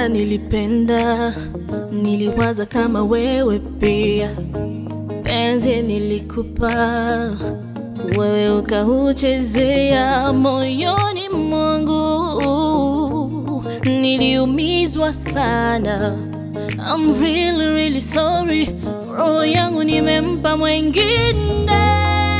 nilipenda, niliwaza kama wewe pia. Penzi nilikupa, wewe ukauchezea moyoni mwangu, niliumizwa sana. I'm really really sorry, roho yangu nimempa mwengine.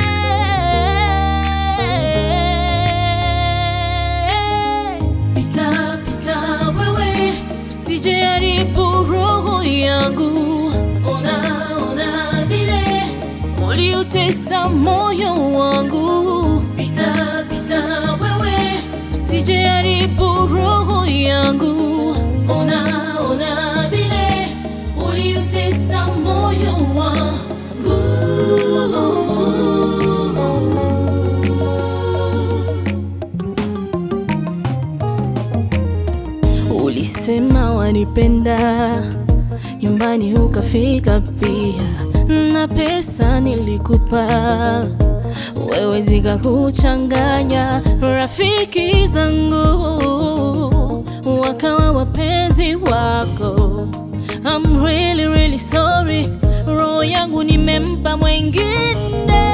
Pita pita wewe, usije haribu roho yangu. Ona ona vile uliutesa moyo wangu. Pita pita wewe, usije haribu roho yangu. Ona ona vile uliutesa moyo wangu. Ulisema wanipenda, nyumbani ukafika pia, na pesa nilikupa wewe, zikakuchanganya. Rafiki zangu wakawa wapenzi wako. I'm really really sorry, roho yangu nimempa mwengine.